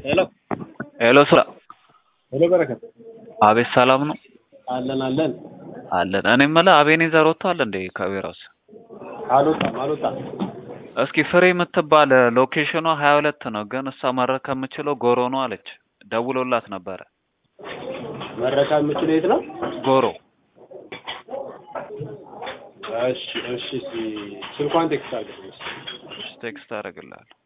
ሄሎ ሄሎ ስራ ሄሎ በረከት አቤት ሰላም ነው አለን አለን አለን። እኔ የምልህ አቤኔዘር ወጥቷል እንዴ ከቢሮስ? አልወጣም አልወጣም እስኪ ፍሬ የምትባል ሎኬሽኗ ሀያ ሁለት ነው፣ ግን እሷ መረከብ የምችለው ጎሮ ነው አለች። ደውሎላት ነበረ መረካ የምችለው የት ነው? ጎሮ። እሺ እሺ እስኪ ስልኳን ቴክስት አድርገኝ። ቴክስት አደርግልሃለሁ።